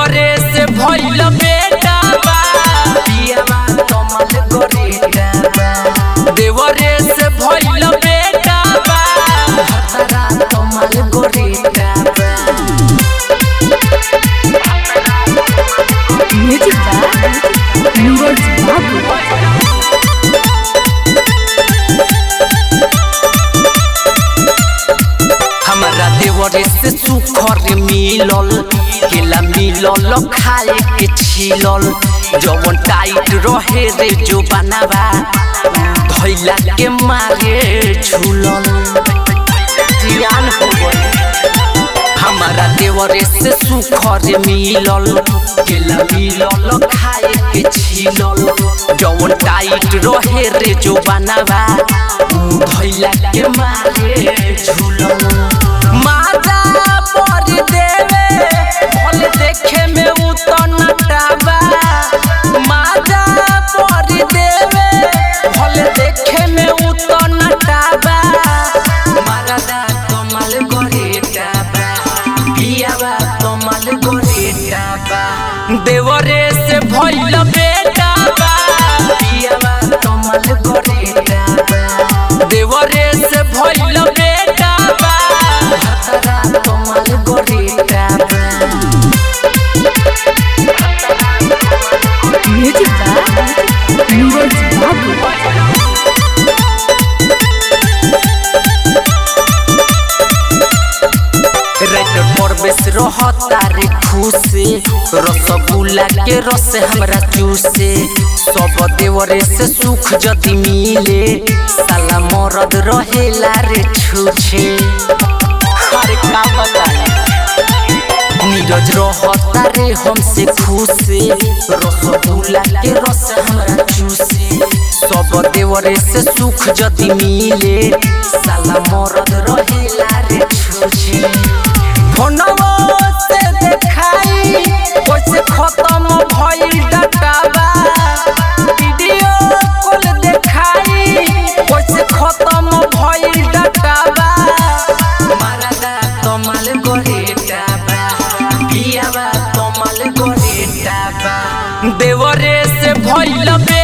देवरे से भइल बेटा बा पियावा कमल गोरेटा बा देवरे से भइल बेटा बा भतरा कमल गोरेटा बा म्यूजिक बाय नीरज बाबू हमारा देवरे से सुखर मिलल केला मिलल खाए के छिलल जवन टाइट रहे रे जो बनावा धैला के मारे झूलल जियान हो गए हमारा देवरे से सुखर मिलल केला मिलल खाए के छिलल जवन टाइट रहे रे जो बनावा धैला के मारे झूलल माता पर देवे भल देखे में उतन टाबा माता पर देवे भल देखे में उतन टाबा मारदा कमल गोरे टाबा पियावा कमल गोरे टाबा देवरे से भइल बेटा बा पियावा कमल गोरे टाबा देवरे से भइल बेटा बा भतरा कमल गोरे टाबा म्यूजिक बाय नीरज बाबू राइटर परवेश रहता रे खुशे रसगुल्ला के रस हमरा चूसे सब देवरे से सुख जति मिले साला मरद रहेला रे छूछे अरे का बताई नीरज रहता रे हमसे खुशे रसगुल्ला के रस हमरा चूसे सब देवरे से सुख जति मिले साला मरद रहेला रे छूछे फोनवा से देखाई कैसे खत्म भइल डाटाबा वीडियो कॉल देखाई कैसे खत्म भइल डाटाबा मारदा कमल गोरेटाबा पियावा कमल गोरेटाबा देवरे से भइल बे